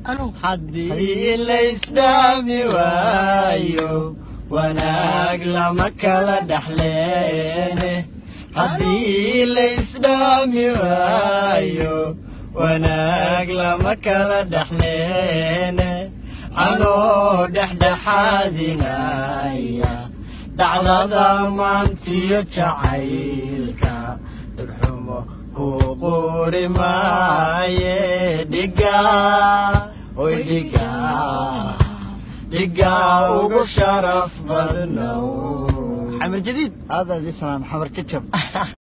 haddii laysdhaami waayo wanaag lama kala dhexleene haddii laysdhaami waayo wanaag lama kala dhexleene anoo dhexdhexaadinaya dhacdada maantiyo jacaylka dhegxumo ku quri maaye dhiga oy dhiga dhiga ugu sharaf badnow xamar jadiid هذا اللي اسمه محمد كتشب